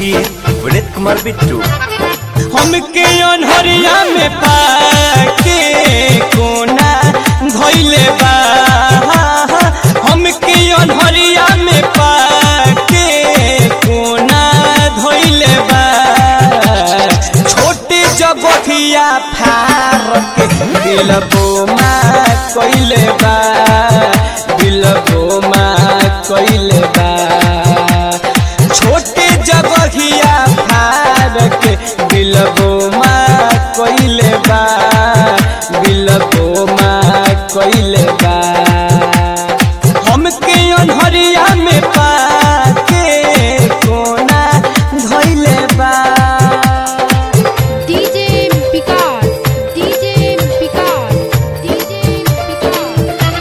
संगीत विनीत कुमार बिट्टू हमके अनहरिया में पाके कोना धोइले बा हमके अनहरिया में पाके कोना धोइले बा छोटे जगहिया फार के दिल बोमा कइले बा दिल बोमा कइले बा छोटे जगहिया फार के दिल बोमा कइले बा दिल बोमा कइले बा हमके अनहरिया में पाके कोना धइले बा DJ Picard, DJ Picard, DJ Picard.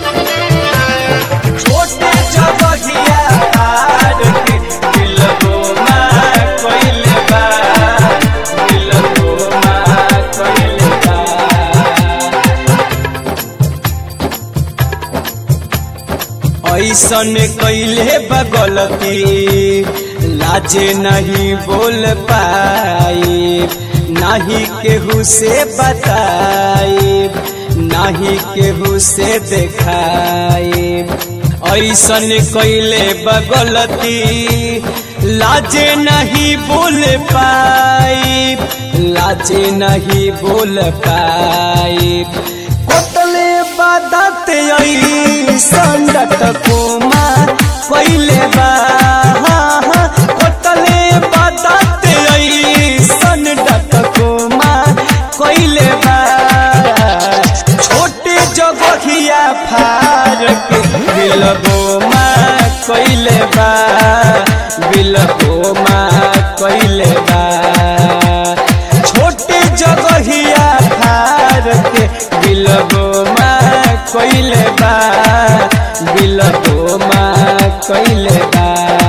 छोटे जगहिया फार के दिल बोमा कइले बा दिल बोमा कइले बा ऐसन कैले बगलती लाजे नहीं बोल पाई नहीं केहू से बताई नहीं केहू से देखाई ऐसन कैले बगलती लाजे नहीं बोल पाई लाजे नहीं बोल पाई कोतले बादत संडट कोमा पहिले बा कोतले बादत संडट कोमा पहिले बा छोटे जगहिया फार के बिल बोमा कइले बा बिल बोमा कइले बा छोटे जगहिया फार के बिल बोमा कइले बा बिल बोमा कइले बा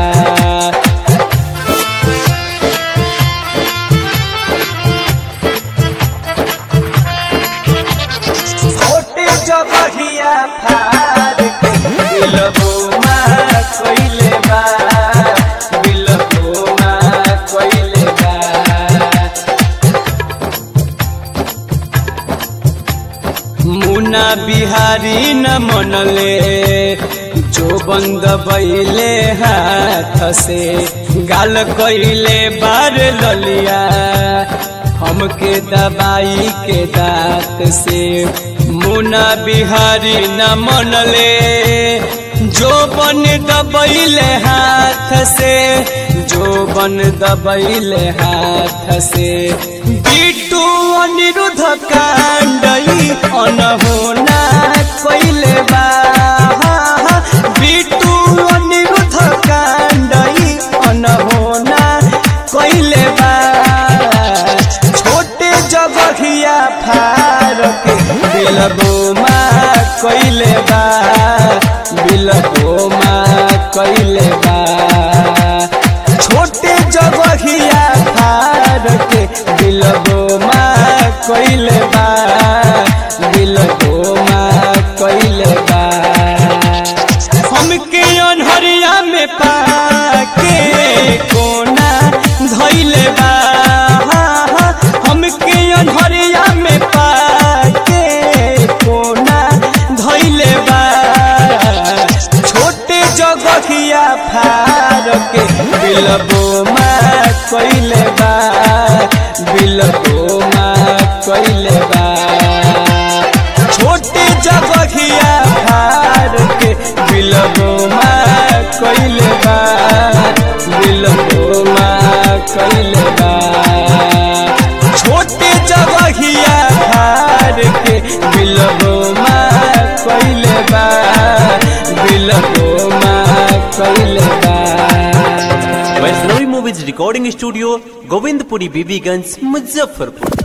छोटे जगहिया फार के दिल बोमा कइले बा दिल बोमा कइले बा मुना बिहारी न मनले जो बंद बैले हाथ से गाल कैले बार ललिया हमके दबाई के दांत से मुना बिहारी न मनले जो बन दबैले हाथ से जो बन दबैले हाथ से बिटू अनिरुद्ध कांडई अनहोना कैले बा बिटू अनिरुद्ध कांडई अनहोना कैले बा छोटे जगहिया फार के दिल बोमा कैले बा बिल बोमा कैले बा छोटे जगहिया फार के दिल बोमा कैले बा दिल बोमा कैले बा हमके अनहरिया में पाके कोना धइले बा हमके अनहरिया में पाके कोना धइले बा छोटे जगहिया फार के बिल बोमा कइले बा बिल बोमा कइले बा छोटे जगहिया फार के बिल बोमा कइले बा बिल बोमा कइले बा छोटे जगहिया फार के बिल बोमा कइले बा बिल बोमा कइले बा Vaishnavi movies recording studio Govindpuri Bibiganj Muzaffarpur